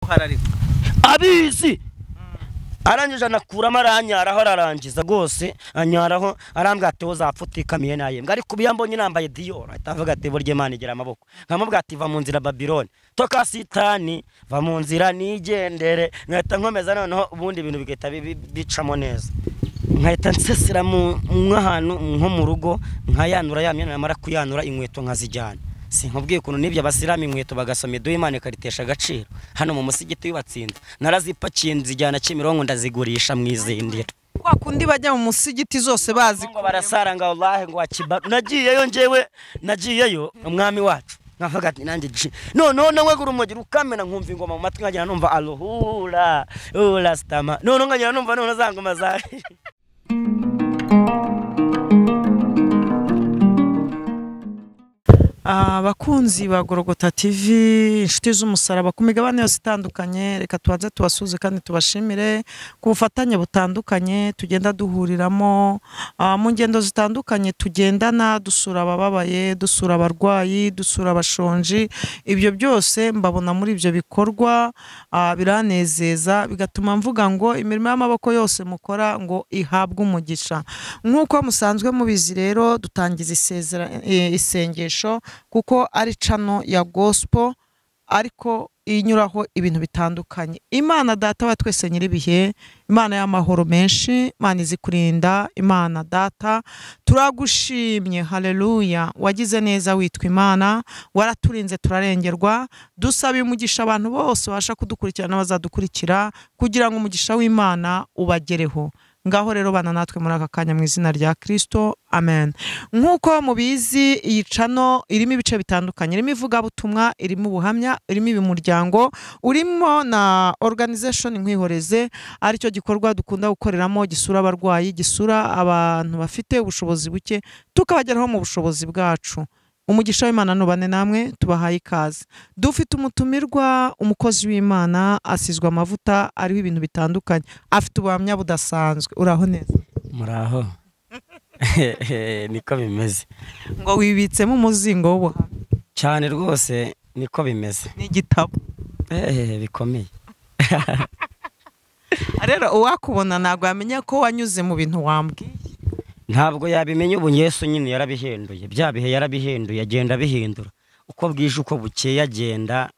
ariko abizi arangije anakuramo aranyaraho ararangiza rwose anyaraho arambwira ati uzapfa utikamiye nayo mbwa ariko ubu iyo mbonye nambaye diyo ahita avuga ati burya imana igira amaboko nkamubwira ati va mu nzira babiloni toka sitani va mu nzira nigendere nkahita nkomeza noneho ubundi ibintu bigahita bi- bi- bicamo neza nkahita nsesera mu nk'ahantu nko mu rugo nkayanura ya myenda namara kuyanura inkweto nkazijyana si nkubwiye ukuntu n'ibyo abasiramu inkweto bagasoma iduha imana ikaritesha agaciro hano mu musigiti y'ubatsinda narazipakiye nzijyana kimironko ndazigurisha mu izindiro kwa kundi bajya mu musigiti zose bazi ngo barasaranga wallahi ngo wakibaru nagiyeyo njyewe nagiyeyo umwami wacu nkavuga ati nanjye ji noneho nawe gura umugiro ukamena nkumva ingoma mu matwi nkagenda numva aruhura ura sitama noneho nkagenda numva noneho za ngoma za abakunzi ba gorogota tv inshuti z'umusaraba ku migabane yose itandukanye reka tubanze tubasuze kandi tubashimire ku bufatanye butandukanye tugenda duhuriramo ah, mu ngendo zitandukanye tugendana dusura abababaye dusura abarwayi dusura abashonji ibyo byose mbabona muri ibyo bikorwa ah, biranezeza bigatuma mvuga ngo imirimo y'amaboko yose mukora ngo ihabwe umugisha nk'uko musanzwe mubizi rero dutangiza isezera- eh, isengesho kuko ari cano ya gospel ariko inyuraho ibintu bitandukanye imana data wa twese nyir'ibihe imana y'amahoro menshi imana izi kurinda imana data turagushimye haleluya wagize neza witwa imana waraturinze turarengerwa dusaba umugisha abantu bose babasha kudukurikira n'abazadukurikira kugira ngo umugisha w'imana ubagereho ngaho rero bana natwe muri aka kanya mu izina rya kirisito amen nk'uko mubizi iyi cano irimo ibice bitandukanye irimo ivugabutumwa irimo ubuhamya irimo ibimuryango urimo na organization nkwihoreze aricyo gikorwa dukunda gukoreramo gisura abarwayi gisura abantu bafite ubushobozi buke tukabageraho mu bushobozi bwacu umugisha w'imana nubane namwe tubahaye ikaze dufite umutumirwa umukozi w'imana asizwe amavuta ariho ibintu bitandukanye afite ubuhamya budasanzwe uraho neza muraho niko bimeze ngo wibitsemo umuzingo w'ubuhamya cyane rwose niko bimeze n'igitabo eee bikomeye rero uwakubona ntabwo yamenya ko wanyuze mu bintu wambwiye ntabwo yabimenya ubu yesu nyine yarabihenduye bya bihe yarabihenduye agenda abihindura uko bwije uko bukeye agenda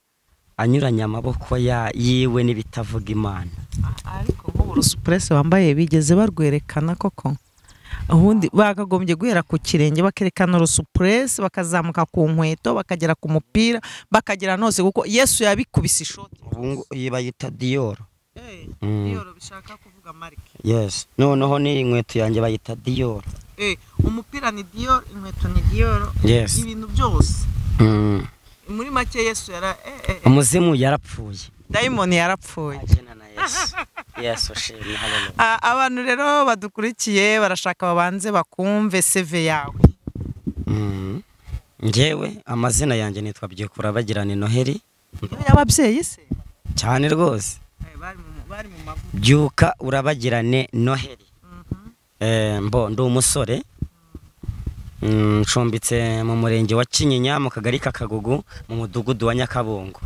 anyuranya amaboko ya- yiwe n'ibitavuga imana ariko nk'uburu supuresi wambaye bigeze barwerekana koko ubundi bakagombye guhera ku kirenge bakerekana urusupuresi bakazamuka ku nkweto bakagera ku mupira bakagera nose kuko yesu yabikubise ishoti ubu ngo- iyi bayita diyoro Mm. niyoro bishaka kuvuga marike yesi noneho n'iyi nkweto yanjye bayita diyoro umupira ni diyoro inkweto ni diyoro Yes. ibintu byose Mm. muri make yesu yara umuzimu yarapfuye dayimoni yarapfuye agena na yesu yesu shimye haleluya A- abantu rero badukurikiye barashaka babanze bakumve seve yawe Mm. njyewe amazina yanjye nitwa byikura bagirana noheli y'ababyeyi se cyane rwose bari mu mavuta byuka urabagirane noheli Eh, mbo ndi umusore Mm, ncumbitse mu murenge wa kinyinya mu kagari kakagugu mu mudugudu wa nyakabungo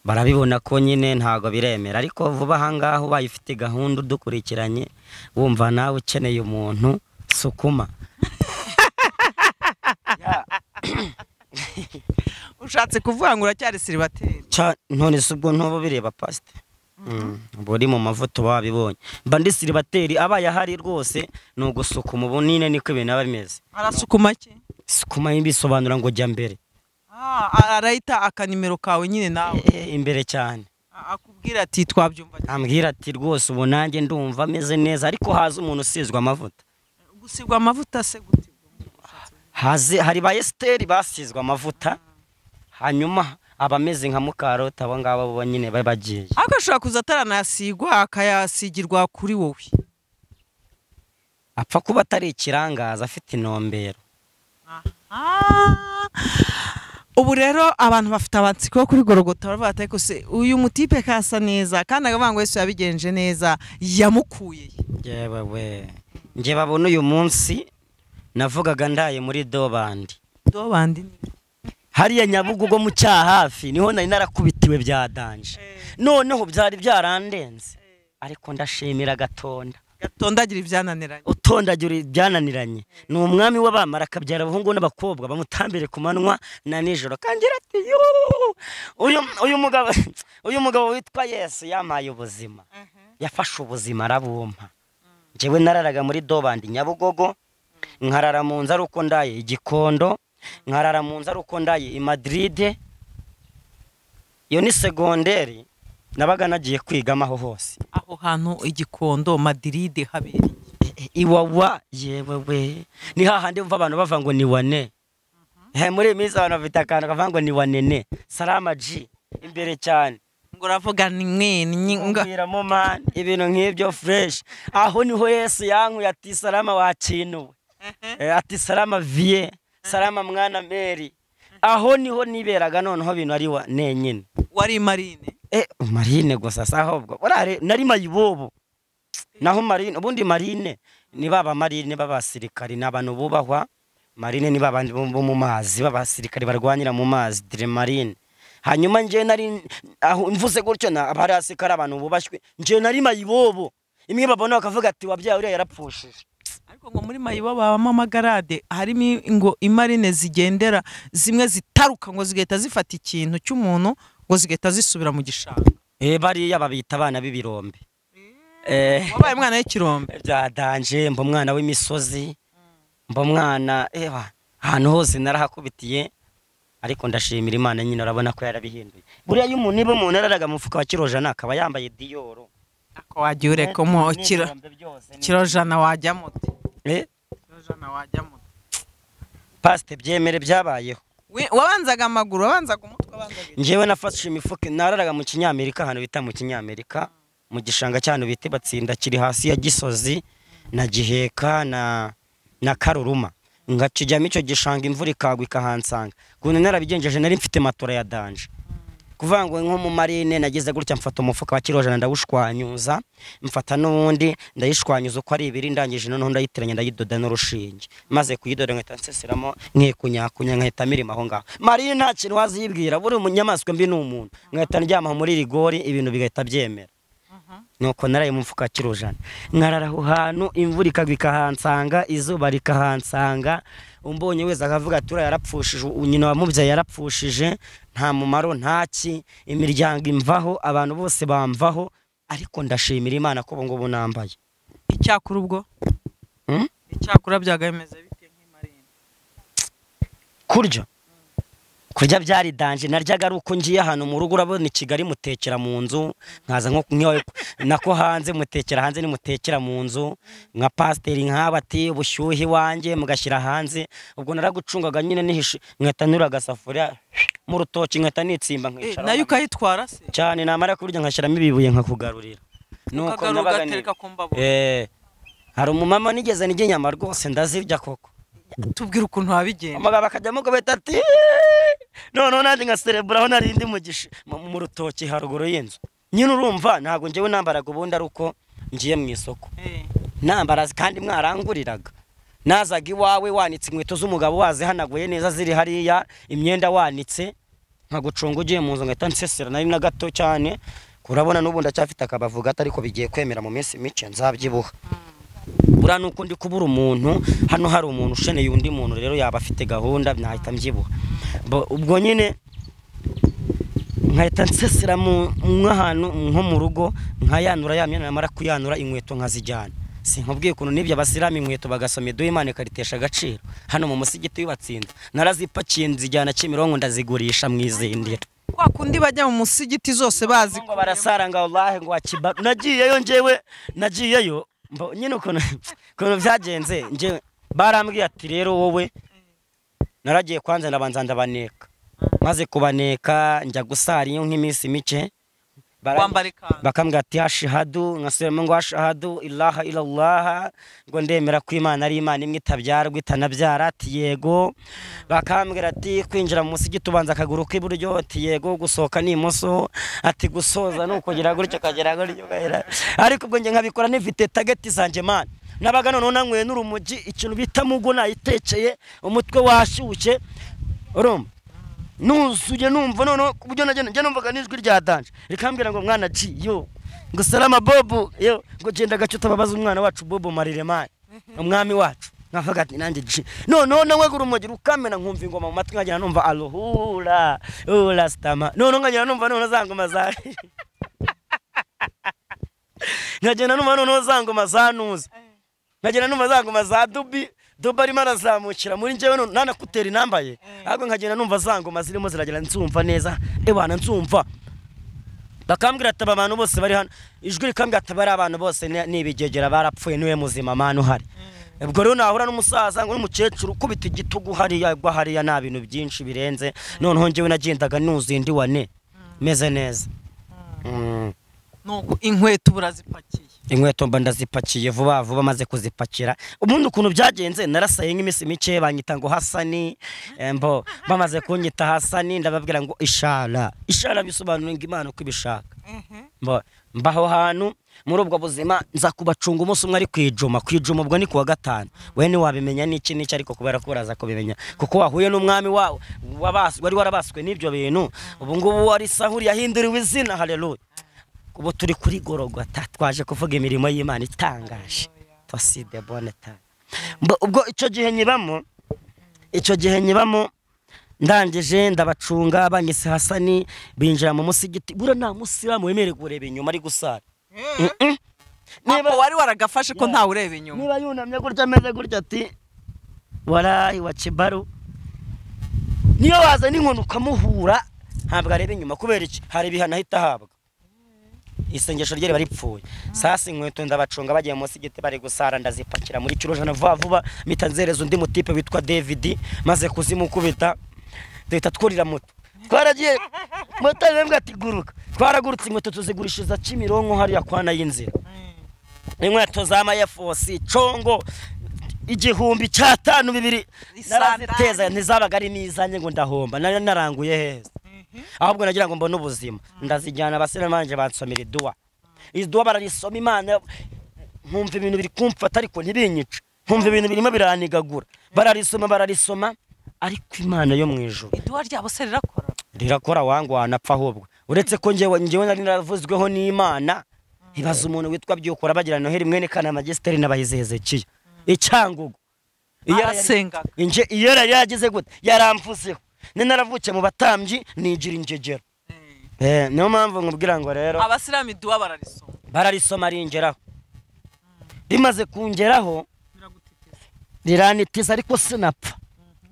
barabibona ko nyine ntabwo biremera ariko vuba ahangaha ubaye ufite gahunda udukurikiranye wumva nawe ukeneye umuntu sukuma ushatse kuvuga ngo uracyari siribateri Ca- none se ubwo ntuba bireba pasite uba uri mu mavuta uba wabibonye mba ndi siribateri abaye ahari rwose ni ugusukuma ubu nine niko ibintu biba bimeze arasukuma ke sukuma bisobanura ngo jya mbere Ah, arahita akanimero kawe nyine nawe Eh, imbere cyane A- akubwira ati twabyumva ambwira ati rwose ubu nanjye ndumva ameze neza ariko haza umuntu usizwe amavuta gusigwa amavuta se gute haze hari ba esiteri basizwe amavuta hanyuma abameze nka mukarota abo ngabo bo nyine bari bagiye ariko ashobora kuza ataranayasigwa akayasigirwa kuri wowe apfa kuba atari ikirangaza afite intumbero Ah. ubu rero abantu bafite amatsiko yo kuri gorogota baravuga ati ariko se uyu mutipe kasa neza kandi akavuga ngo yesu yabigenje neza yamukuye yewe we njye babona uyu munsi navugaga ndaye muri dobandi dobandi hariya nyabugogo mu cyahafi niho nari narakubitiwe byadanje noneho byari byarandenze ariko ndashimira gatonda gatondagira ibyananiranye utondagira ibyananiranye ni umwami w'abamara akabyara abahungu n'abakobwa bamutambire ku manywa na nijoro kangira ati "Yuuu, uyu uyu mugabo uyu mugabo witwa yesu yamaye ubuzima yafashe ubuzima arabumpa njyewe nararaga muri dobandi nyabugogo nkarara mu nzu ari uko ndaye igikondo nkarara mu nzu ari uko ndaye i madiride iyo ni segonderi nabaga nagiye kwigamo aho hose aho hantu igikondo madiride habereye iwawa yewe we ni hahandi mva abantu bava ngo ni wane Eh, muri iyi minsi abantu bafite akantu kavuga ngo ni wanene salama ji imbere cyane ngo uravuga ni mwe ni nyi- nga- mbwiramo mani ibintu nk'ibyo fureshi aho niho yesu yankuye ati salama wakinuwe Eh, ati salama viye salama mwana meri aho niho niberaga noneho bintu ari wa nenyine wari marine Eh, marine gusa si ahubwo urare nari mayibobo naho marine ubundi marine ni baba marine b'abasirikari ni abantu bubahwa marine ni babandi bo bo mu mazi b'abasirikari barwanira mu mazi dire marine hanyuma njye nari aho mvuze gutyo na abari hasi ko ari abantu bubashywe njye nari mayibobo imwe babona bakavuga ati wabyaye uriya yarapfushije ariko ngo muri mayibo babamo amagarade harimo i- ngo imarine zigendera zimwe zitaruka ngo zigahita zifata ikintu cy'umuntu ngo zigahita zisubira mu gishanga eh bariya babita abana b'ibirombe eh wabaye umwana w'ikirombe byadanje mba umwana w'imisozi mba umwana eba ahantu hose narahakubitiye ariko ndashimira imana nyine urabona ko yarabihinduye buriya iyo umuntu niba umuntu yararaga mu mufuka wa kirojana akaba yambaye diyoro ariko wajya ureka mu kiro n'ibihumbi byose ni- kirojana wajyamo ute Eh, kirojana wajyamo ute pasite byemere byabayeho We- wabanzaga amaguru wabanzaga umutwe wabanzaga iki? njyewe nafashe imifuka nararaga mu kinyamerika ahantu bita mu kinyamerika mu gishanga cy'ahantu bita batsinda kiri hasi ya gisozi na giheka na na karuruma ngakijyamo icyo gishanga imvura ikagwa ikahansanga ukuntu narabigenjeje nari mfite matora ya danje kuvuga ngo nko mu marine nageze gutya mfata umufuka wa kirojana ndawushwanyuza mfata n'uwundi ndayishwanyuza uko ari ibiri ndangije noneho ndayitiranya ndayidoda n'urushinge maze kuyidoda nkahita nsesiramo nkikunyakunya nkahita mirima aho ngaho marine nta kintu wazibwira buri munyamaswa mbi ni umuntu nkahita ndyama muri rigori ibintu bigahita byemera nuko naraye mu mufuka wa kirojana nkarara aho hantu imvura ikagwa ikahansanga izuba rikahansanga umbonye wese akavuga ati uriya yarapfushije u- nyina wamubyaye yarapfushije nta mumaro ntaki imiryango imvaho abantu bose bamvaho ariko ndashimira imana ko ubu ngubu nambaye icyakora ubwo Hmm? icyakora byagameze bite nk'imarine kurya kurya byari danje naryaga ari uko ngiye ahantu mu rugo urabona i kigali mutekera mu nzu nkaza nko nk'iwawe nako hanze mutekera hanze nimutekera mu nzu nka pasiteri nk'aba ati ubushyuhe iwanjye mugashyira hanze ubwo naragucungaga nyine nihishe nkahita nura agasafuriya mu rutoki nkahita nitsimba Eh, nkicara nayo ukayitwara se cyane namara kurya nkashyiramo ibibuye nkakugarurira nuko ukagaruka nabaga ni ugatereka ku mbabura Eh, hari umumama nigeze nirya inyama rwose ndazirya koko tubwire ukuntu wabigenje umugabo akajyamo akabita ati noneho nanjye nkaserebura aho nari ndi mu gishi mu mu rutoki haruguru y'inzu nyine urumva ntabwo njyewe nambaraga ubundi ari uko ngiye mu isoko Eh, nambara kandi mwaranguriraga nazaga iwawe wanitse inkweto z'umugabo wazihanaguye neza ziri hariya imyenda wanitse nkagucunga ugiye mu nzu ngahita nsesera nari na gato cyane urabona n'ubu ndacyafite akabavu gato ariko bigiye kwemera mu minsi mike nzabyibuha buriya ni uko ndi kubura umuntu hano hari umuntu usheneye undi muntu rero yaba afite gahunda nahita mbyibuha Bo- ubwo nyine nkahita nsesera mu nk'ahantu nko mu rugo nkayanura ya myenda namara kuyanura inkweto nkazijyana si nkubwiye ukuntu n'ibyo abasiramu inkweto bagasoma iduha imana ikaritesha agaciro hano mu musigiti w'ibatsinda narazipakiye nzijyana kimironko ndazigurisha mu izindiro kwa kundi bajya mu musigiti zose bazi ngo barasara ngo wallahi ngo wakiba nagiyeyo njyewe nagiyeyo mbo- nyine ukuntu ukuntu byagenze njyewe barambwiye ati rero wowe naragiye kwanza ndabanza ndabaneka maze kubaneka njya gusara iyo nk'iminsi mike barangi- wambara ikanzu bakambwira ati hashihadu nkasubiramo ngo hashihadu ilaha ilallaha ngo ndemera ko imana ari imana imwe itabyarwa itanabyara ati yego bakambwira ati kwinjira mu musigiti ubanza akaguru k'iburyo ati yego gusohoka ni imoso ati gusoza ni ukugera gutyo ukagera gutyo ukagera ariko ubwo njye nkabikora nifite tageti zanjye mana nabaga noneho nanyweye n'urumogi ikintu bita mugo nayitekeye umutwe washyushye urumva nuzuye numva noneho ku buryo najya njya numvaga n'ijwi rya danje rikambwira ngo mwana ci yo ngo salama bobu yo ngo genda gace utababaza umwana wacu bobu mariremaye umwami wacu nkavuga ati nanjye ci noneho nawe urumogi rukamena nkumva ingoma mu matwi nkagenda numva aruhura ura sitama noneho nkagenda numva noneho za ngoma za nkagenda numva noneho za ngoma za nuza nkagenda numva za ngoma za dubi duba arimo arazamukira muri njyewe none nanakutera inambaye ahubwo nkagenda numva za ngoma zirimo ziragenda nsumva neza ebana nsumva bakambwira ati aba bantu bose bari hano ijwi rikambwira ati bari abantu bose ni- ni ibigegera barapfuye niwe muzima amana uhari ubwo rero nahura n'umusaza ngo n'umukecuru ukubita igitugu hariya gwa hariya nta bintu byinshi birenze noneho njyewe nagendaga nuzuye ndi wane meze neza Mm. nuko inkweto ubu urazipakiye inkweto mba ndazipakiye vuba vuba maze kuzipakira ubundi ukuntu byagenze narasaye nk'iminsi mike banyita ngo hasani eh, mbo bamaze kunyita hasani ndababwira ngo ishara ishara bisobanura ngo imana uko ibishaka mbo mba aho hantu muri ubwo buzima nza kubacunga umunsi umwe ari kwijuma kwijuma ubwo ni kuwa gatanu we ntiwabimenya n'iki n'iki ariko kubera ko uraza kubimenya kuko wahuye n'umwami wawe wabas- wari warabaswe n'ibyo bintu ubu ngubu wari sahuri yahinduriwe izina haleluya ubu turi kuri gorogota twaje kuvuga imirimo y'imana itangaje toside boneta ubwo icyo gihe nyibamo icyo gihe nyibamo ndangije ndabacunga banyise hasani binjira mu musigiti buriya nta musilamu wemerewe kureba inyuma ari gusara Mm-mm. ntabwo wari waragafashe ko Yeah. ntawe ureba inyuma niba yunamye gutya ameze gutya ati warayi wa kibaru niyo waza n'inkoni ukamuhura ntabwo areba inyuma kubera iki hari ibihano ahita ahabwa isengesho rye riba ripfuye sasa inkweto ndabacunga bagiye munsi y'igiti bari gusara ndazipakira muri kirojana vuba vuba mpita nzereza undi mutipe witwa david maze kuzimukubita duhita twurira moto twaragiye moto arembwa ati guruka twaragurutse inkweto tuzigurishiriza kimironko hariya kwana y'inzira inkweto za mayefosi congo igihumbi cyatanu bibiri naraziteza ntizabaga ari n'izanjye ngo ndahomba nari naranguye heza ahubwo nagira ngo mbone ubuzima ndazijyana abasore banjye bansomera iduwa iduwa bararisoma imana nkumva ibintu biri kumfata ariko ntibinyice nkumva ibintu birimo biranigagura bararisoma bararisoma ariko imana yo mu ijuru iduwa ryabo se rirakora rirakora wangu wanapfa ahubwo uretse ko njyewe njyewe nari naravuzweho n'imana ibaza umuntu witwa byukura bagira noheli mwene kanama gisiteri n'abayizehezekiya icyangugu Iyo yari- arasengaga Inje- iyo yari yagize gute yaramfuseho ni naravukiye mu batambyi nigira ingegero Eh, niyo mpamvu nkubwira ngo rero abasilamu iduwa bararisoma bararisoma ringeraho rimaze kungeraho riranitiza ariko sinapfa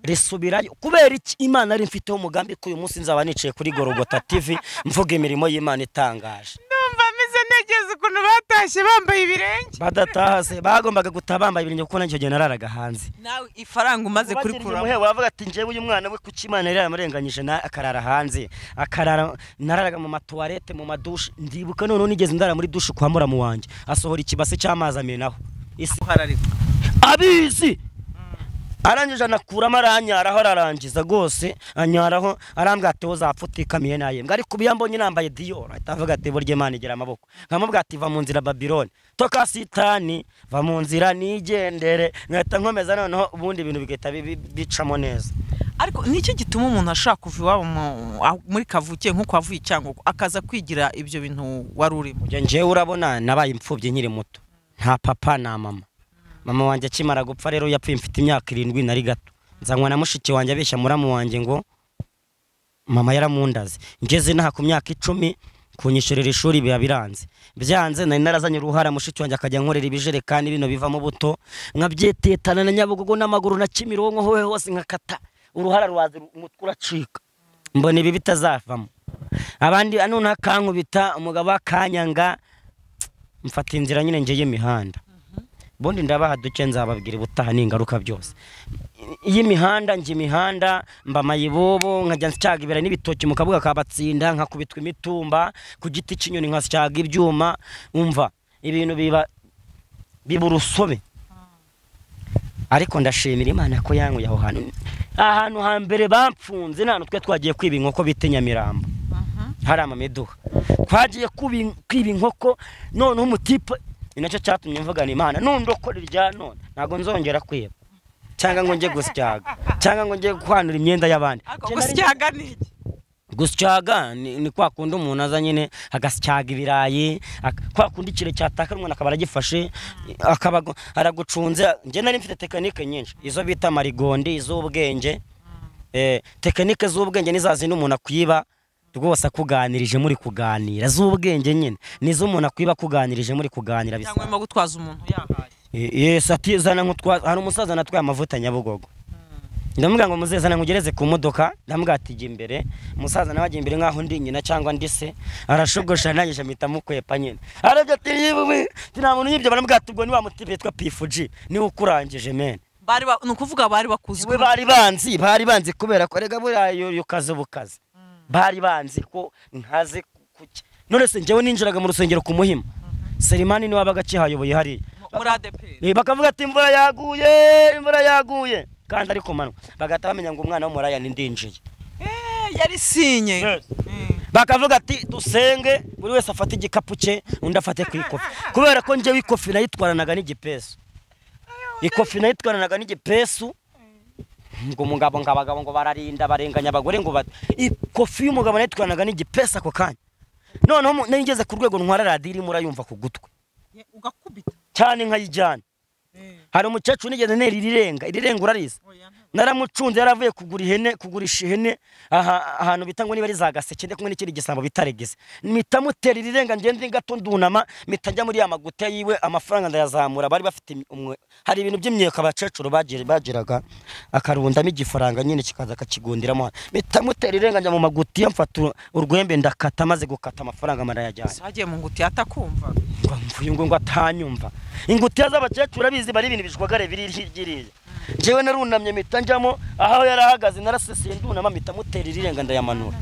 risubirayo kubera iki imana ari mfiteho umugambi ko uyu munsi nzaba nicaye kuri gorogota tv mvuga imirimo y'imana itangaje ndumva meze negeze ukuntu batashye bambaye ibirenge badataha se bagombaga gutaha bambaye ibirenge kuko nanjye gihe nararaga hanze nawe ifaranga umaze kurikuramo kurikuramo wavuga ati njyewe uyu mwana we kuki imana yari yaramurenganyije na akarara hanze akarara nararaga mu matuwarete mu madushe ndibuka noneho nigeze ndara muri dushe kwa muramu wanjye asohora ikibase cy'amazi amenaho isi hararika abizi arangije anakuramo aranyaraho ararangiza rwose anyaraho arambwira ati uzapfa utikamiye naye mbwa ariko ubu iyo ambonye nambaye diyo ahita avuga ati burya imana igira amaboko nkamubwira ati va mu nzira babiloni toka sitani va mu nzira nigendere nkahita nkomeza noneho ubundi ibintu bigahita bi- bi- bicamo neza ariko nicyo gituma umuntu ashaka kuva iwabo mu- aho- muri kavukiye nk'uko wavuye i cyangugu akaza kwigira ibyo bintu wari urimo njye njyewe urabona nabaye imfubyi nkiri muto nta papa na mama mama wanjye akimara gupfa rero yapfuye mfite imyaka irindwi nari gato nzanywa na mushiki wanjye abeshya muramu wanjye ngo mama yaramundaze ngeze naha ku myaka icumi kunyishyurira ishuri biba biranze byanze nari narazanye uruhara mushiki wanjye akajya nkorera ibijerekani bino bivamo buto nkabyetetana na nyabugogo n'amaguru na kimironko hohe hose nkakata uruhara rwaza umutwe uracika mbona ibi bitazavamo abandi none akankubita umugabo akanyanga mfata inzira nyine njye y'imihanda ubundi ndabaha duke nzababwira ubutaha n'ingaruka byose y'imihanda njye imihanda mba mayibobo nkajya nsyagibera n'ibitoki mu kabuga ka batsinda nkakubitwa imitumba ku giti cy'inyoni nkasyaga ibyuma umva ibintu biba biba urusobe ariko ndashimira imana ko yankuye aho hantu ahantu hambere bapfunze nta hantu twe twagiye kwiba inkoko bita nyamirambo hari amamiduha twagiye kubi- kwiba inkoko noneho umutipe ni nacyo cyatumye mvugana imana nundokorera irya none ntabwo nzongera kwiba cyangwa ngo njye gusyaga cyangwa ngo njye kwanura imyenda y'abandi ariko Njye nari- gusyaga ni iki gusyaga ni ni kwa kundi umuntu aza nyine agasyaga ibirayi ak- kwa kundi ikiro cyataka umuntu akaba aragifashe akaba agu- aragucunze njye nari mfite tekinike nyinshi izo bita marigondi iz'ubwenge eh, tekinike z'ubwenge ni za zindi umuntu akwiba rwose akuganirije muri kuganira z'ubwenge nyine ni zo umuntu akwiba akuganirije muri kuganira bisa cyangwa urimo gutwaza umuntu yahaye yes ati zana nkutwa hari umusaza natwaye amavuta nyabugogo ndamubwira ngo muzeze zana nkugereze ku modoka ndamubwira ati jya imbere umusaza nawe ajya imbere nk'aho ndi nyina cyangwa ndi se arashogosha ntangije mpita mukwepa nyine arabyo ati yewe nta muntu uyibye baramubwira ati ubwo niwamuti bitwa pifuji niwe ukurangije mene bari ba- ni ukuvuga bari bakuzi we bari banzi bari banzi kubera ko rega buriya yo- yo kazi ubu kazi bari banzi ko nkaze kuki none se njyewe ninjiraga mu rusengero ku muhima serimani niwe wabaga akihayoboye hariya muri adeperi Eh, bakavuga ati imvura yaguye imvura yaguye kandi ari ku manywa bagahita bamenya ngo umwana w'umuraya ndinjiye yari sinye bakavuga ati dusenge buri wese afate igikapu cye undi afate ku ikofi kubera ko njyewe ikofi nayitwaranaga n'igipesu ikofi nayitwaranaga n'igipesu ngo umugabo ngo abagabo ngo bararinda barenganya abagore ngo bati ikofi y'umugabo nayitwaranaga n'igipesu ako kanya noneho mu- nari ngeze ku rwego ntwara radiyo irimo urayumva ku gutwi ugakubita cyane nkayijyana hari umukecuru nigeze ntera irirenga irirenga urarizi naramucunze yaravuye kugura ihene kugurisha ihene aha ahantu bita ngo niba ari za gaseke ndetse kumwe n'ikindi gisambo bitaregeze mpita mutera irirenga ngende gato ndunama mpita njya muri ya maguta yiwe amafaranga ndayazamura bari bafite imi- umwe hari ibintu by'imyeka abakecuru bagira- bagiraga akarundamo igifaranga nyine kikaza akakigundiramo hano. mpita mutera irirenga njya mu magutiya mfata urwembe ndakata maze gukata amafaranga marayajyana zagiye mu nguti atakumva ngo mvuye ngo ngo atanyumva ingutiya z'abakecuru abizi bari ibintu bijwagare biri hirya njyewe narunamye mpita njyamo aho yarahagaze naraseseye ndunama mpita mutera irirenga ndayamanura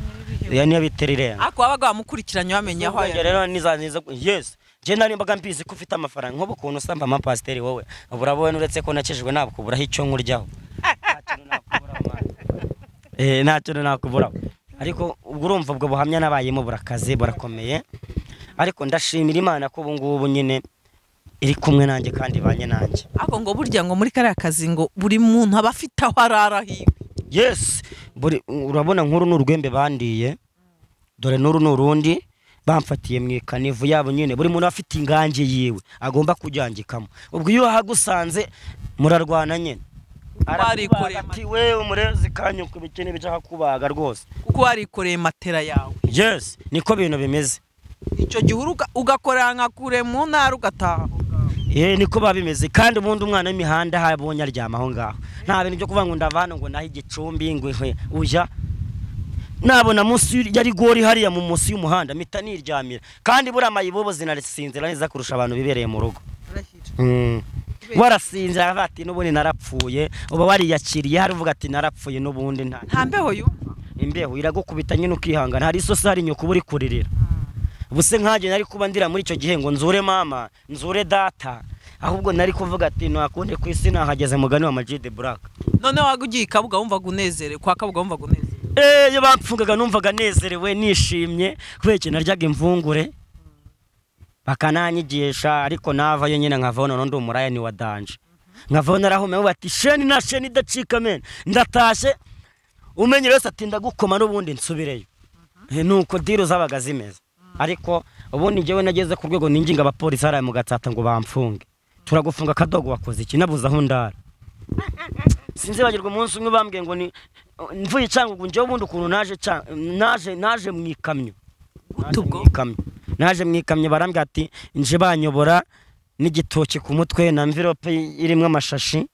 iyo niyo bitera irenga ariko wabaga wamukurikiranye wamenye aho Ubwenge yari rero niza niza yes njye nari mbaga mbizi ko ufite amafaranga nk'ubu ukuntu usamba amapasiteri wowe ubura wowe uretse ko nakijwe ntabwo uburaho icyo nkuryaho Nta kintu nakuburaho, mwana. Eh, nta kintu nakuburaho ariko ubwo urumva ubwo buhamya nabayemo burakaze burakomeye ariko ndashimira imana ko ubu ngubu nyine iri kumwe nanjye kandi ibanye nanjye ariko ngo burya ngo muri kariya kazi ngo buri muntu aba afite aho arara hiwe yes buri urabona nk'uru ni urwembe bandiye dore n'uru ni urundi bamfatiye mu ikanivu yabo nyine buri muntu afite ingange yiwe agomba kujyangikamo ubwo iyo uhagusanze murarwana nyine Barikoreye arakubaga ati we umurezi kanyuka ibikene bijya kubaga rwose kuko warikoreye matera yawe yes niko bintu bimeze icyo gihe uruga- ugakorera nka kure mu ntara ugataha aho ngaho. Eh, niko biba bimeze kandi ubundi umwana w'imihanda habonye aryama aho ngaho nta bintu byo kuvuga ngo ndavana ngo nahe igicumbi ngo ihwe, ujya nabona munsi y- ya rigori hariya mu munsi y'umuhanda mpita niryamira kandi buriya amayibobo zinasinzira neza kurusha abantu bibereye mu rugo Mm. warasinzira aravuga ati n'ubundi narapfuye uba wariyakiriye hari uvuga ati narapfuye n'ubundi nta nta mbeho yumva imbeho iragukubita nyine ukihangana hari isosi hari inyoko uba uri kuririra ubuse nkagiye nari kuba ndira muri icyo gihe ngo nzure mama nzure data ahubwo nari kuvuga ati ntakundi ku isi nahageze mugani wa majide buraka noneho waba ugiye i kabuga wumvaga unezerewe kwa kabuga wumvaga unezerewe eee iyo bamfungaga numvaga nezerewe nishimye kubera ikintu naryaga imvungure bakananyigisha ariko navayo nyine nkavaho noneho ndi umuraya ni wa danje nkavaho narahumewe bati sheni na sheni idacika mene ndatashye umenye wese ati ndagukoma n'ubundi nsubireyo Eh, nuko diro zabaga zimeze ariko ubundi njyewe nageze ku rwego ninginga abapolisi hariya mu gatsata ngo bamfunge turagufunga akadogo wakoze iki nabuze aho ndara sinzibagirwa umunsi umwe bambwiye ngo ni mvuye cyangugu njyewe ubundi ukuntu naje ca- naje naje mu ikamyo gute ubwo mu ikamyo naje mu ikamyo barambwira ati nje banyobora n'igitoki ku mutwe na mvirope irimo amashashi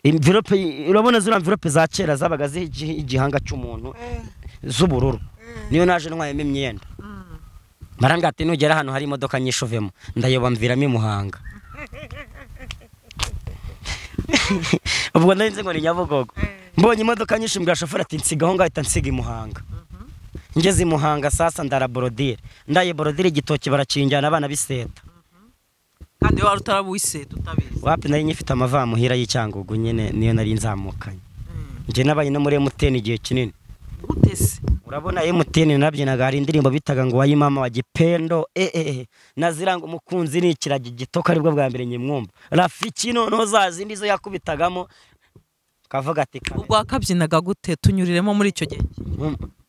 imvirope urabona ziriya mvirope za kera zabaga ziha igi- igihanga cy'umuntu z'ubururu niyo naje ntwayemo imyenda barambwira ati nugera ahantu hari imodoka nyinshi uvemo ndayoba mviramo i muhanga ubwo nari nzi ngo ni nyabugogo mbonye imodoka nyinshi mbwira shoferi ati nsiga aho ngaho ahita nsiga i muhanga ngeze i muhanga sasa ndara borodire ndaye borodire igitoki barakinjyana abana biseta kandi wari utarabuwiseta utabizi wapi nari ngifite amavamuhira y'icyangugu nyine niyo nari nzamukanye njye nabaye no muri emutiyeni igihe kinini gute se urabona emutiyeni nabyinaga hari indirimbo bitaga ngo wayimama wa gipendo eee na ziranga umukunzi ni ikiragi gitoka aribwo bwa mbere nyimwumva rafiki noneho za zindi zo yakubitagamo kavuga ati ubwo wakabyinaga gute tunyuriremo muri icyo gihe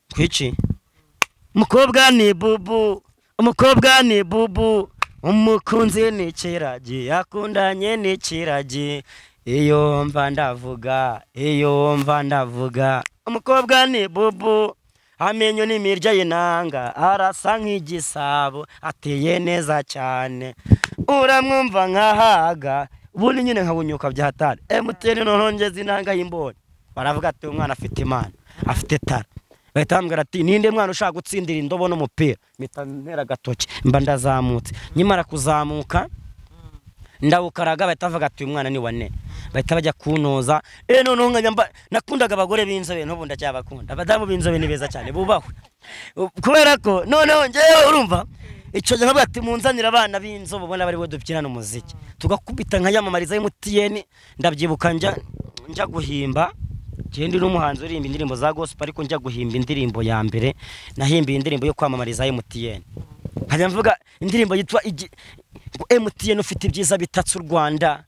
twiciye umukobwa ni bubu umukobwa ni bubu umukunzi ni ikiragi yakundanye ni ikiragi iyo mva ndavuga iyo mva ndavuga umukobwa ni bubu amenyo ni imirya y'inanga arasa nk'igisabo ateye neza cyane uramwumva nkahaga ubundi nyine nkabunyuka byahatari emutiyeni nongeza inanga y'imboni baravuga ati umwana afite imana afite tara bahita bambwira ati ninde mwana ushaka gutsindira indobo n'umupira mpita ntera agatoki mba ndazamutse nyimara kuzamuka ndawukaraga bahita bavuga ati uyu mwana ni wa ne bahita bajya kunoza eh noneho nkajya mba nakundaga abagore b'inzobe n'ubu ndacyabakunda abadamu b'inzobe ni beza cyane bubahwe Ubu- kubera ko noneho ngewe urumva icyo gihe nkavuga ati munzanire abana b'inzobe ubona bari bo dubyinana umuziki tugakubita nkayamamariza emutiyeni ndabyibuka njya njya guhimba njyewe ndi n'umuhanzi uririmba indirimbo za gospel ariko njya guhimba indirimbo ya mbere nahimbiye indirimbo yo kwamamariza emutiyeni nkajya mvuga indirimbo yitwa igi- ngo emutiyeni ufite ibyiza bitatse u rwanda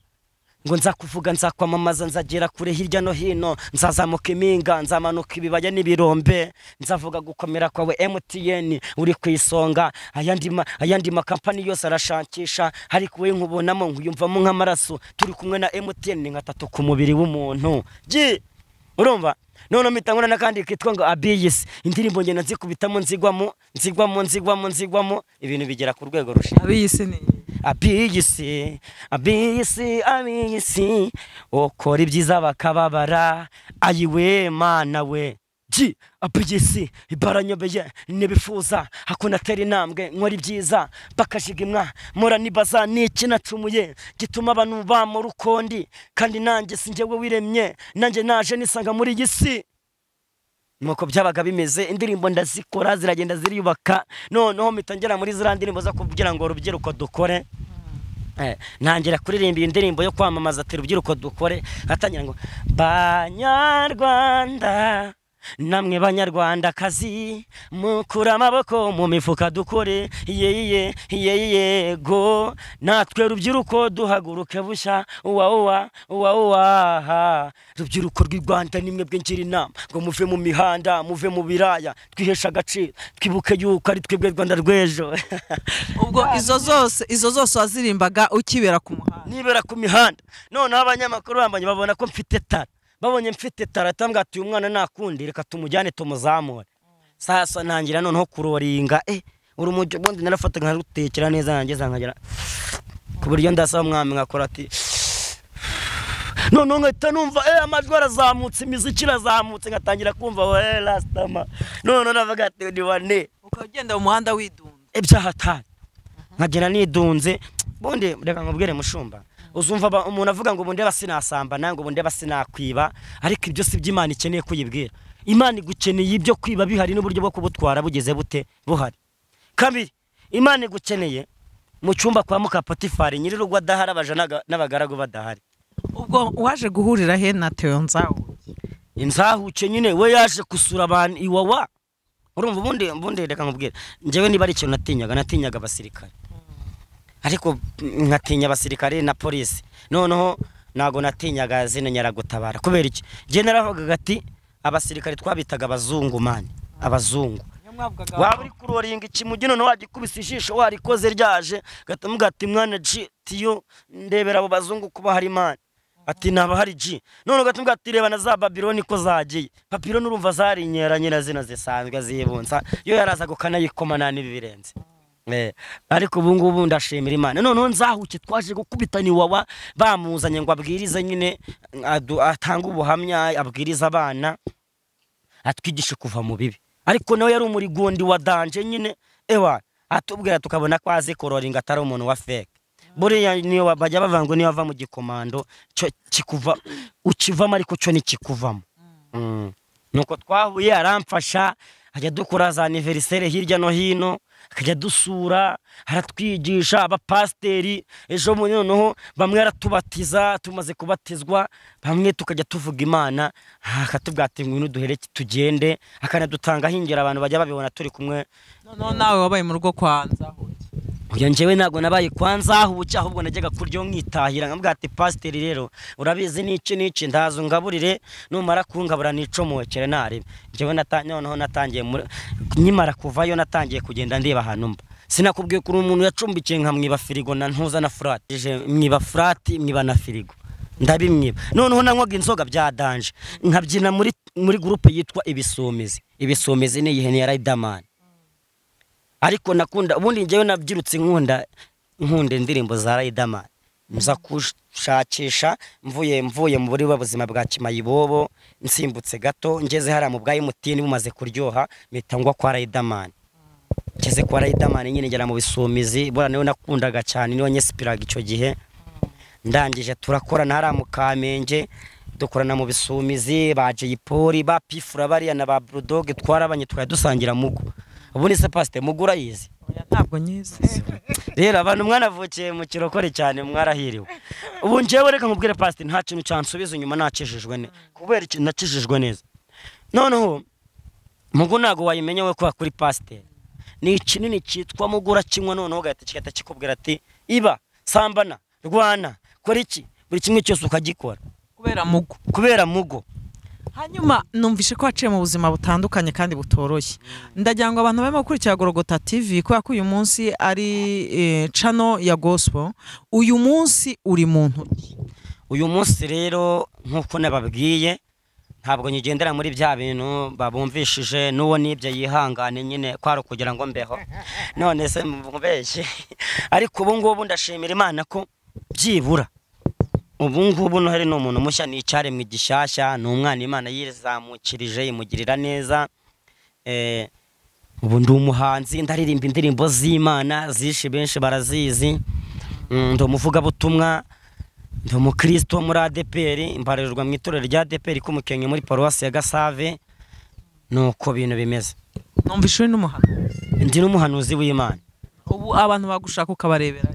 ngo nza kuvuga nzakwamamaza nzagera kure hirya no hino nzazamuka impinga nzamanuka ibibaya n'ibirombe nzavuga gukomera kwawe emutiyeni uri ku isonga ayandi ma- ayandi makampani yose arashakisha ariko wowe nkubonamo nkuyumvamo nk'amaraso turi kumwe na emutiyeni ni nka tatu ku mubiri w'umuntu ji urumva noneho mpita nkora n'akandi kitwa ngo abiyisi indirimbo ngenda nzikubitamo nzigwamo nzigwamo nzigwamo nzigwamo ibintu bigera ku rwego rushinzwe abiyisi ni abiyisi abiyisi abiyisi ukora ibyiza bakababara ayiwe mana we ji abiyisi baranyobeye ntibifuza hakunatera intambwe nkora ibyiza bakajigimwa mpora nibaza ni iki nacumuye gituma abantu bamura ukundi kandi nanjye si njyewe wiremye nanjye naje nisanga muri iyi si nuko byabaga bimeze indirimbo ndazikora ziragenda ziriyubaka noneho mpita ngera muri ziriya ndirimbo zo kugira ngo urubyiruko dukore Eh, ntangira kuririmba iyi ndirimbo yo kwamamaza ati rubyiruko dukore atangira ngo banyarwanda namwe banyarwandakazi mukure amaboko mu mifuka dukore yeye yeye yego natwe rubyiruko duhaguruke bushya uwa uwa uwa uwa ha. rubyiruko rw'i rwanda nimwe bwingira inama ngo muve mu mihanda muve mu biraya twiheshe agaciro twibuke yuko ari twebwe rwanda rw'ejo ubwo izo zose izo zose wazirimbaga ukibera ku muhanda nibera ku mihanda noneho abanyamakuru bambaye babona ko mfite tara babonye mfite tara atambwira ati uyu mwana nakundi reka tumujyane tumuzamure sasa ntangira noneho kuroringa eh uri umujyi ubundi narafata nkarutekera neza nangeza nkagira ku buryo ndasaba umwami nkakora ati noneho nkahita numva eh amajwi arazamutse imiziki irazamutse nkatangira kumva we rasitama noneho navuga ati ni wane ukaba ugenda mu muhanda widunda ibyaha atari nkagera nidunze bundi reka nkubwire mushumba uzumva ba- umuntu avuga ngo ubundi basinasamba nange ubundi basinakwiba ariko ibyo si byo imana ikeneye kuyibwira imana igukeneye ibyo kwiba bihari n'uburyo bwo kubutwara bugeze bute buhari kabiri imana igukeneye mu cyumba kwa mukapatifari nyir'urugo adahari abaja n'aga- n'abagaragu badahari ubwo waje guhurira he na teyo nzawo inzahuke nyine we yaje gusura abantu iwawa urumva ubundi ubundi reka nkubwire njyewe niba ari ikintu natinyaga natinyaga abasirikare ariko mm, nkatinya abasirikare na polisi noneho ntago natinyaga zino nyaragutabara kubera iki njye naravugaga ati abasirikare twabitaga abazungu mani abazungu waba uri kuroringa ikimugi noneho wagikubise ijisho warikoze ryaje gatamuga ati mwana ji tiyo ndebera abo bazungu kuba hari imana ati naba hari ji none gatamuga ati reba na za babiloni ko zagiye papiloni urumva zarinyera nyina zino zisanzwe zibunsa yo yarazaga ukanayikoma nta n'ibirenze Eh, ariko ubu ngubu ndashimira imana noneho nzahuke twaje gukubitana iwawa bamuzanye ngo abwirize nyine adu- atange ubuhamya abwirize abana atwigishe kuva mu bibi ariko nawe yari umurigundi wa danje nyine ewa atubwira tukabona ko azi kororinga atari umuntu wa feke buriya niyo wa- bajya bavuga ngo niyo wava mu gikomando cyo kikuva ukivamo ariko cyo ntikikuvamo Mm. nuko twahuye aramfasha ajya dukora za aniveriseri hirya no hino akajya dusura aratwigisha abapasiteri ejo bundi noneho bamwe aratubatiza tumaze kubatizwa bamwe tukajya tuvuga imana ah, akatubwira ati ngwino duhereke tugende akanadutangaho ingero abantu bajya babibona turi kumwe noneho nawe wabaye mu rugo kwa nzahuye Oya njyewe ntabwo nabaye kwa nzaho ubuki ahubwo najyaga kuryo nkitahira nkabwira ati pasiteri rero urabizi n'iki n'iki ndaza ungaburire numara kungabura nicomokere naribe njyewe nata- noneho natangiye muri- nkimara kuvayo natangiye kugenda ndeba ahantu mba sinakubwiye kuri umuntu yacumbikiye nkamwiba firigo na ntuza na furati Ije mwiba furati mwiba na firigo ndabimwiba noneho nanywaga inzoga bya danje nkabyina muri muri gurupe yitwa ibisumizi ibisumizi ni iyihe ni iya riderman ariko nakunda ubundi njyewe nabyirutse nkunda nkunda indirimbo za Riderman nza kushakisha mvuye mvuye mu buri buzima bwa kimayibobo nsimbutse gato ngeze hariya mu bwa emutiyeni bumaze kuryoha mpita ngwa kwa Riderman ngeze kwa Riderman nyine ngera mu bisumizi bora niwe nakundaga cyane niwe nyesipiraga icyo gihe ndangije turakorana hariya mu kamenge dukorana mu bisumizi ba jeyipoli ba pifura bariya na ba burudoge twarabanye twari dusangira mugo ubundi se pasite mugura yizi Oya, ntabwo nyizi rero abantu mwanavukiye mu kirokore cyane mwarahiriwe ubu njyewe reka nkubwire pasite nta kintu cyansubiza inyuma nakijijwe ne kubera ikintu nakijijwe neza noneho mugu ntabwo wayimenya we kuba kuri pasiteri ni ikinini cyitwa mugura kinywa noneho ugahita kigahita kikubwira ati iba sambana rwana kora iki buri kimwe cyose ukagikora kubera mugo kubera mugo hanyuma numvishe ko waciye mu buzima butandukanye kandi butoroshye ndagira ngo abantu barimo gukurikira gorogota tv kubera ko uyu munsi ari eh, cano ya gospel uyu munsi uri muntu uyu munsi rero nk'uko nababwiye ntabwo nyigendera muri bya bintu babumvishije n'uwo n'ibyo yihangane nyine kwari ukugira ngo mbeho none se mubeshye ariko ubu ngubu ndashimira imana ko byibura ubu ngubu noheli ni umuntu mushya ni icyaremwe gishyashya ni umwana imana yizamukirije imugirira neza Eh, ubu ndi umuhanzi ndaririmba indirimbo z'imana zishi benshi barazizi Mm, ndi umuvugabutumwa ndi umukristo wo muri adeperi mbarirwa mu itorero rya adeperi k'umukenke muri paruwasi ya gasave ni uko bintu bimeze numvishe uri n'umuhanuzi ndi n'umuhanuzi w'imana ubu abantu bagushaka ukabarebera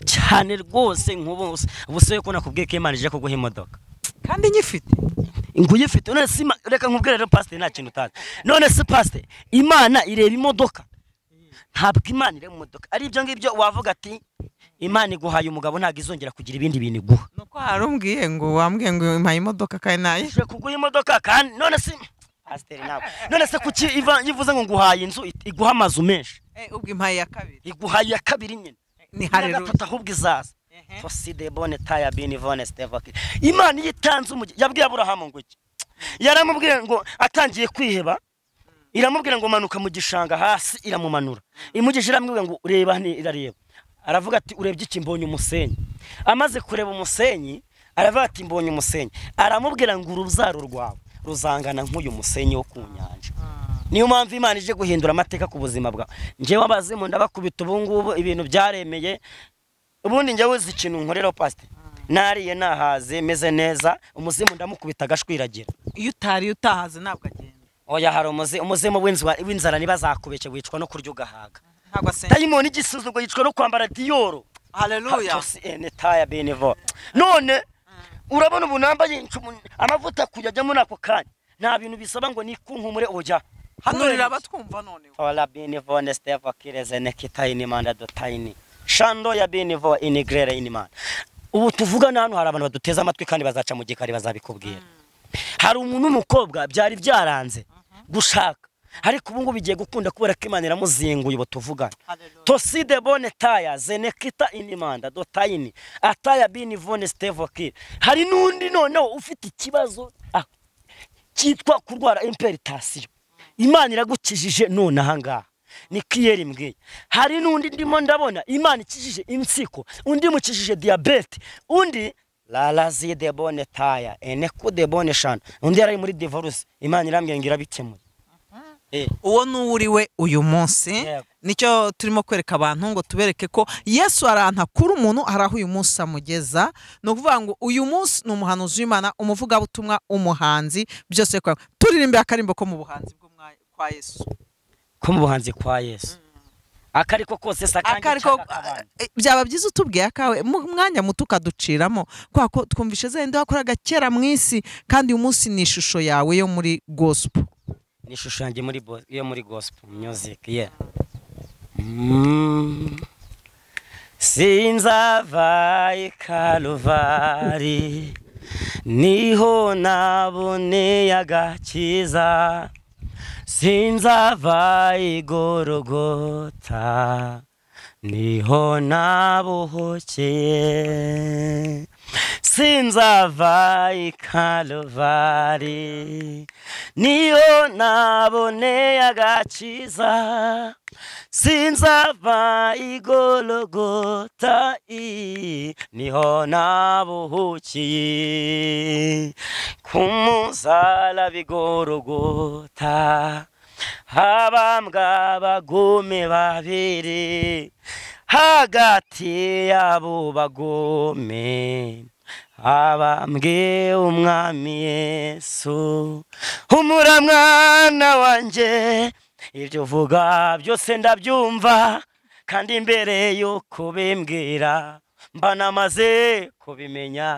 cyane rwose nk'ubu ubu se ko nakubwiye ko imana ije kuguha imodoka kandi nyifite nkuyifite none si ima- reka nkubwire rero pasiteri nta kintu utazi none si pasiteri imana ireba imodoka ntabwo imana ireba imodoka ari ibyo ngibyo wavuga ati imana iguhaye umugabo ntabwo izongera kugira ibindi bintu iguha nuko hari umbwiye ngo wambwiye ngo impaye imodoka kandi nayo ushobora kugura imodoka kandi none se pasiteri nawe none se kuki iva- ivuze ngo nguhaye inzu it- iguha amazu menshi ubwo impaye ya kabiri iguhaye iya kabiri nyine ni iya hareruye gatatu ahubwo izaza foside bone taya bini vone sitevaki imana iyo itanze umugi yabwiye aburahamu ngo iki yaramubwiye ngo atangiye kwiheba iramubwira ngo manuka mu gishanga hasi iramumanura imugije iramubwira ngo reba hano irareba aravuga ati urebye iki mbonye umusenyi amaze kureba umusenyi aravuga ati mbonye umusenyi aramubwira ngo urubyaro rwawe ruzangana nk'uyu musenyi wo ku nyanja niyo mpamvu imana ije guhindura amateka ku buzima bwawe njyewe abazimu ndabakubita ubu ngubu ibintu byaremeye ubundi njyewe uzi ikintu nkorera pasiteri nariye nahaze meze neza umuzimu ndamukubita agashwiragira iyo utariye utahaze ntabwo agenda oya hari umuzi umuzimu w'inzwa- w'inzara ntibazakubeke wicwa no kurya ugahaga ntabwo asenga dayimoni igisuzugwa yicwa no kwambara diyoro hareruya Katos ene taya benevo none urabona ubu nambaye incumu amavuta kujyajya muri ako kanya nta bintu bisaba ngo nikunkumure oya hano rirabatwumva noneho Ola benevo nesteva kireze nekitayini manda dotayini shando ya benevo inigrere inimana ubu tuvugana hano hari abantu baduteze amatwi kandi bazaca mu gikari bazabikubwira hari umuntu w'umukobwa byari byaranze gushaka ariko ubu ngubu bigiye gukunda kubera ko imana iramuzinguye ubu tuvugana Hallelujah. toside bone taya zenekita inimanda dotayini ataya bini vone stevokire hari n'undi noneho ufite ikibazo ah, cyitwa kurwara imperitasiyo imana iragukijije none ahangaha ni kiyeri mbwiye hari n'undi ndimo ndabona imana ikijije insiko undi mukijije diyabete undi lalazi de bone taya eneku de bone shana undi yari ari muri divorce imana irambwira ngo irabikemuye Eh. uwo ni uwo uriwe uyu munsi Yego. nicyo turimo kwereka abantu ngo tubereke ko yesu aranta kuri umuntu hari aho uyu munsi amugeza ni ukuvuga ngo uyu munsi ni umuhanuzi w'imana umuvugabutumwa umuhanzi byose kwawe turirimbira akarimbo ko mu buhanzi bw'umwanya kwa yesu ko mu buhanzi kwa yesu akariko kose se akanjye akariko nshaka kabanje. byaba byiza utubwiye akawe mu mwanya muto ukaduciramo kubera ko twumvishe zenda wakoraga kera mu isi kandi uyu munsi ni ishusho yawe yo muri gospel ni ishusho yanjye muri bo- yo muri gospel music yeah mm. sinzava i kaluvari niho naboneye agakiza sinzava i gorogota niho nabuhukeye sinzava i kaluvari niho naboneye agakiza sinzava i gologota i niho nabuhukiye ku musaraba i gorogota abambwa bagome babiri hagati y'abo bagome abambwe umwami yesu humura mwana wanjye ibyo uvuga byose ndabyumva kandi mbere y'uko bimbwira mba namaze kubimenya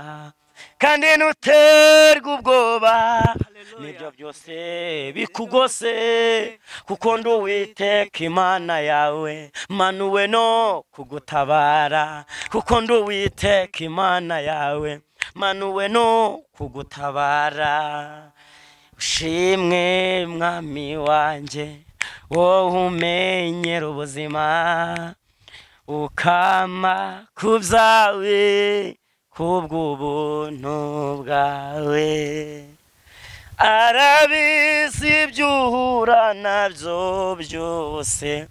kandi ntuterwe ubwoba nibyo byose bikugose kuko ndi uwiteka imana yawe manuwe no kugutabara kuko ndi uwiteka imana yawe manuwe no kugutabara ushimwe mwami wanjye wowe umenyera ubuzima ukama ku byawe kubw'ubuntu bwawe arabizi ibyo uhura nabyo byose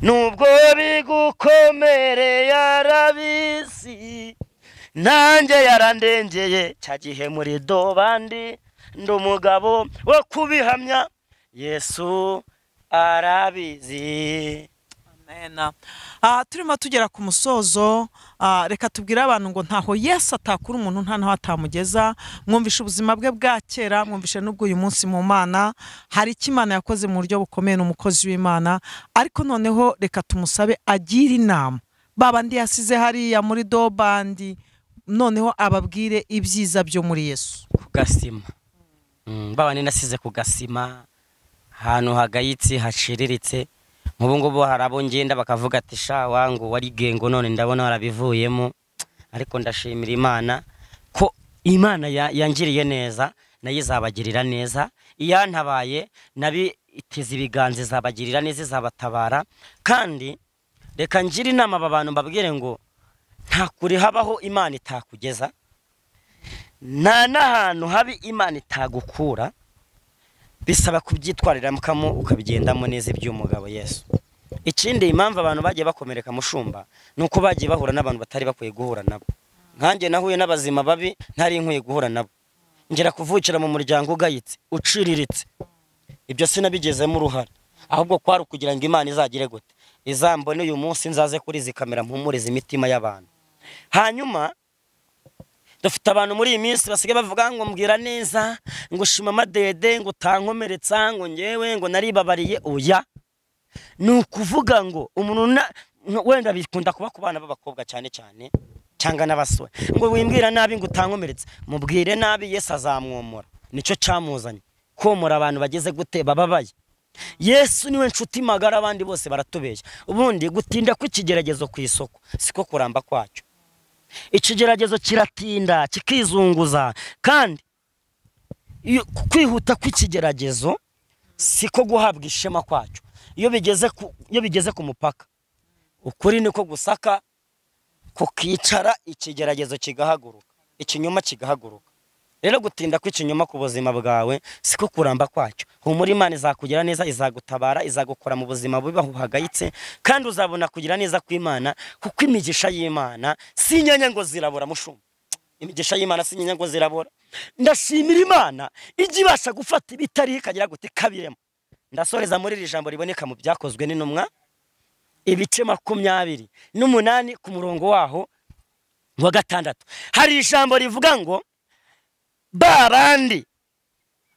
nubwo bigukomereye arabizi nanjye yarandengeye cya gihe muri dobandi ndi umugabo wo kubihamya yesu arabizi Amena. Ah, turimo tugera ku musozo ah, reka tubwire abantu ngo ntaho yesu atakura umuntu nta naho atamugeza mwumvishe ubuzima bwe bwa kera mwumvishe n'ubwo uyu munsi mu mana hari icyo imana yakoze mu buryo bukomeye ni umukozi w'imana ariko noneho reka tumusabe agire inama babandi yasize hariya muri dobandi noneho ababwire ibyiza byo muri yesu ku gasima Mm, baba ninasize ku gasima ahantu hagayitse haciriritse nk'ubu ngubu hari abo ngenda bakavuga ati sha wangu wari gengo none ndabona warabivuyemo ariko ndashimira imana ko imana ya- yangiriye neza nayo izabagirira neza iyantabaye nabiteze ibiganza izabagirira neza izabatabara kandi reka ngire inama aba bantu mbabwire ngo nta kure habaho imana itakugeza nta n'ahantu habi imana itagukura bisaba kubyitwariramukamo ukabigendamo neza iby'umugabo yesu ikindi impamvu abantu bagiye bakomereka mushumba ni uko bagiye bahura n'abantu batari bakwiye guhura nabo nkanjye nahuye n'abazima babi ntari nkwiye guhura nabo ngera kuvukira mu muryango ugayitse uciriritse ibyo sinabigezemo uruhare ahubwo kwari ukugira ngo imana izagire gute izambone uyu munsi nzaze kuri izi kamera mpumurize imitima y'abantu hanyuma dufite abantu muri iyi minsi basigaye bavuga ngo mbwira neza ngo shima amadede ngo utankomeretsa ngo ngewe ngo naribabariye oya ni ukuvuga ngo umuntu na- no- wenda bikunda kuba ku bana b'abakobwa cyane cyane cyangwa n'abasore ngo wimbwira nabi ngo utankomeretse mubwire nabi yesu azamwomora nicyo cyamuzanye komora abantu bageze gute bababaye yesu niwe nshuti magara abandi bose baratubeshya ubundi gutinda kw'ikigeragezo ku isoko siko kuramba kwacyo ikigeragezo kiratinda kikizunguza kandi iyo- ku- kwihuta kw'ikigeragezo siko guhabwa ishema kwacyo iyo bigeze ku, iyo bigeze ku mupaka ukuri niko gusaka kukicara ikigeragezo kigahaguruka ikinyoma kigahaguruka rero gutinda kw'ikinyoma ku buzima bwawe siko kuramba kwacyo humura imana izakugira neza izagutabara izagukora mu buzima bubi buhagayitse kandi uzabona kugira neza kw'imana kuko imigisha y'imana si inyanya ngo zirabura mushumba imigisha y'imana si inyanya ngo zirabura ndashimira imana ijya ibasha gufata ibitari ikagira gute kabiremo ndasoreza muri iri jambo riboneka mu byakozwe n'intumwa ibice makumyabiri n'umunani ku murongo waho wa gatandatu hari ijambo rivuga ngo ba bandi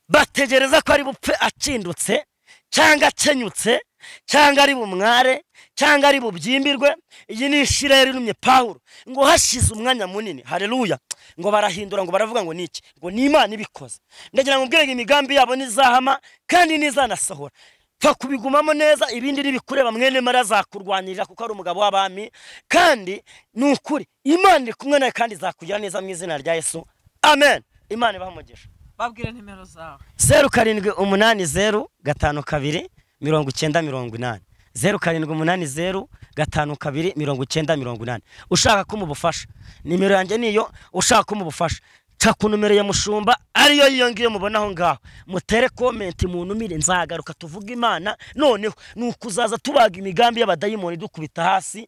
bategereza ko ari bupfe akindutse cyangwa akenyutse cyangwa ari bumware cyangwa ari bubyimbirwe iyi ni ishireri irumye pawulo ngo hashize umwanya munini hareruya ngo barahindura ngo baravuga ngo ni iki ngo ni imana ibikoze ndagira ngo ubwenge imigambi yabo nizahama kandi nizanasohora pfa kubigumamo neza ibindi nibikureba mwene mara azakurwanirira kuko ari umugabo w'abami kandi ni ukuri imana iri kumwe nawe kandi izakugira neza mu izina rya yesu amen imana ibaha umugisha babwire nimero zawe zeru karindwi umunani zeru gatanu kabiri mirongo icyenda mirongo inani zeru karindwi umunani zeru gatanu kabiri mirongo icyenda mirongo inani ushaka ko mubufasha nimero yanjye niyo ushaka ko mubufasha ca ku numero ya mushumba ariyo yiyo ngiyo mubona aho ngaho mutere komenti mu numire nzagaruka tuvuge imana noneho ni ukuzaza tubaga imigambi y'abadayimoni dukubita hasi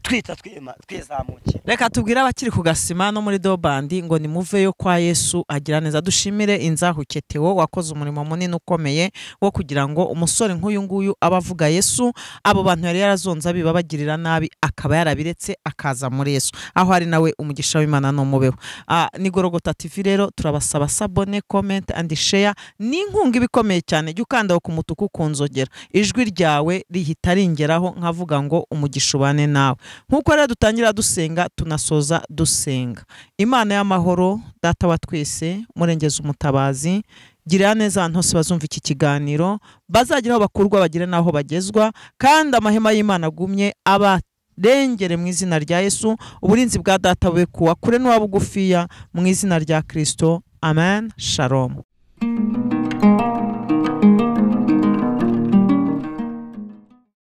twita twima twizamukira reka tubwire abakiri ku gasima no muri dobandi ngo nimuveyo kwa yesu agira neza dushimire inzahuke tewo wakoze umurimo munini ukomeye wo kugira ngo umusore nk'uyu nguyu abe avuga yesu abo bantu yari yarazonze abibabagirira nabi akaba yarabiretse akaza muri yesu aho ari nawe umugisha w'imana n'umubeho Ah, ni gorogota tv rero turabasaba sabone comment and share ni inkunga iba ikomeye cyane jya ukandaho ku mutuku ukunzogera ijwi ryawe rihita ringeraho nkavuga ngo umugisha ubane nawe nk'uko rero dutangira dusenga tunasoza dusenga imana y'amahoro data wa twese murengeza umutabazi girira neza abantu hose bazumva iki kiganiro bazagira aho bakurwa bagire n'aho bagezwa kandi amahema y'imana agumye abarengere mu izina rya yesu uburinzi bwa data bube kuwa kure n'uwa bugufiya mu izina rya kirisito amen shalom